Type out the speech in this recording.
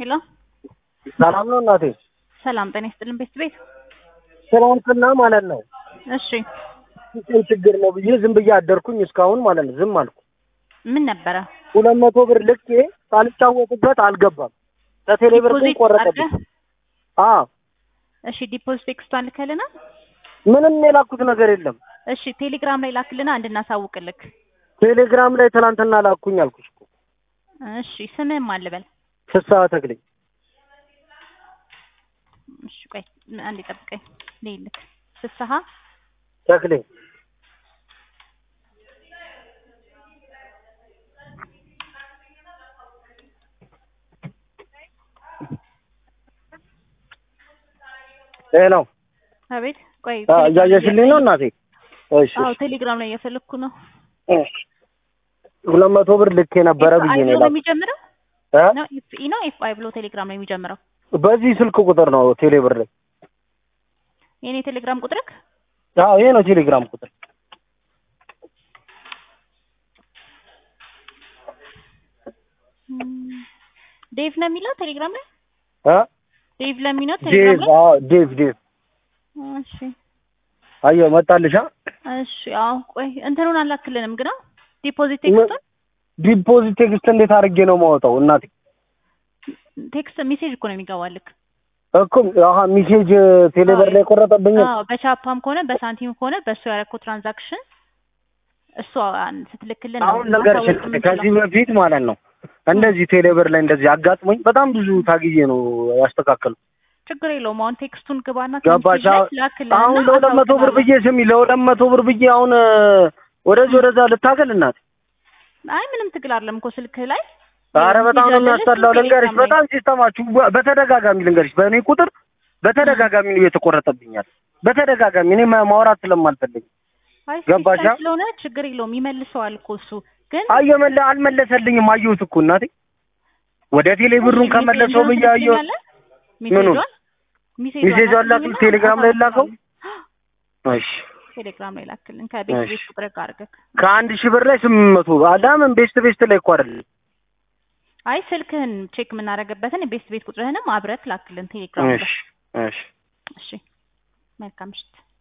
ሄሎ ሰላም ነው እናቴ? ሰላም ጤና ይስጥልን ቤት ቤት ትናንትና ማለት ነው እሺ ምን ችግር ነው ብዬ ዝም ብዬ አደርኩኝ እስካሁን ማለት ነው ዝም አልኩ። ምን ነበረ ሁለት መቶ ብር ልኬ ሳልጫወትበት አልገባም። ከቴሌ ብር ግን ዲፖዚት ቆረጠብኝ። አድርገህ? አዎ እሺ ዲፖዚት ቴክስቷን ልከልና ምንም የላኩት ነገር የለም። እሺ ቴሌግራም ላይ ላክልና እንድናሳውቅልክ ቴሌግራም ላይ ትናንትና ላኩኝ አልኩሽ እኮ እሺ ስምህም አልበል ፍስሐ ተክሌ። እሺ ቆይ አንዴ ጠብቀኝ ልይልክ ፍስሀ ተክሌ ሄሎ አቤት ቆይ አ- እያየሽልኝ ነው እናቴ? እሺ አዎ ቴሌግራም ላይ እየፈለግኩ ነው እሺ። ሁለት መቶ ብር ልኬ ነበረ ኤፍ አይ ብዬ ነው ብሎ ነው የላኩት። የሚጀምረው እ? ነው ኤፍ ኢ ነው ኤፍ አይ ብሎ ቴሌግራም ላይ የሚጀምረው በዚህ ስልክ ቁጥር ነው ቴሌ ብር ላይ። የኔ ቴሌግራም ቁጥርክ አዎ ይሄ ነው ቴሌግራም ቁጥር። ም፣ ዴቭ ነው የሚለው ቴሌግራም ላይ እ? ዴቭ ለሚለው ቴሌግራም ዴቭ ላይ አዎ ዴቭ ዴቭ እሺ አየሁ መጣልሻ። እሺ አዎ ቆይ እንትኑን አላክልንም ግና ዲፖዚት ቴክስቱን ዲፖዚት ቴክስት እንዴት አድርጌ ነው ማወጣው እናቴ? ቴክስት ሜሴጅ እኮ ነው የሚገባልክ እኮ አሀ ሚሴጅ ቴሌብር ላይ ቆረጠብኝ። አዎ በቻፓም ከሆነ በሳንቲም ከሆነ በእሱ ያደረኩት ትራንዛክሽን እሱ አን- ስትልክልን ነው አሁን ነገር ማሳወቅ የምንችለው። ከዚህ በፊት ማለት ነው እንደዚህ ቴሌብር ላይ እንደዚህ አጋጥሞኝ በጣም ብዙ ታግዬ ነው ያስተካከሉ። ችግር የለውም አሁን ቴክስቱን ግባና ገባሽ? ከሜሴጅ ላይ አሁን- ላክልንና አሁን ለሁለት መቶ ብር ብዬ ስሚ፣ ለሁለት መቶ ብር ብዬ አሁን እ፣ ወደዚህ ወደዛ ልታገል እናት። አይ ምንም ትግል አይደለም እኮ ስልክህ ላይ ኧረ በጣም ነው የሚያስጠላው። ቴሌግራም ልንገርሽ፣ ላይ። በጣም ሲስተማችሁ በ- በተደጋጋሚ ልንገርሽ፣ በእኔ ቁጥር በተደጋጋሚ ነው የተቆረጠብኛል። በተደጋጋሚ እኔ ማ- ማውራት ስለማልፈልግ አይ ገባሽ? ሲስተም ስለሆነ ችግር የለውም ይመልሰዋል እኮ እሱ ግን አየመለ አልመለሰልኝም። አየሁት እኮ እናቴ ወደ ቴሌ ብሩን ከመለሰው ብዬ አየሁ። ምኑን? ሜሴጅ አላክል ቴሌግራም ላይ ላከው። እሺ ቴሌግራም ላይ ላክልን ከቤት እሺ። ቤት ቁጥር ጋር አድርገህ ከአንድ ሺህ ብር ላይ ስምንት መቶ አዳምን ቤስት ቤስት ላይ እኮ አይደለም። አይ ስልክህን ቼክ የምናደርግበትን ቤት ቤት ቁጥርህንም አብረህ ላክልን ቴሌግራም ላይ እሺ እሺ እሺ መልካም ምሽት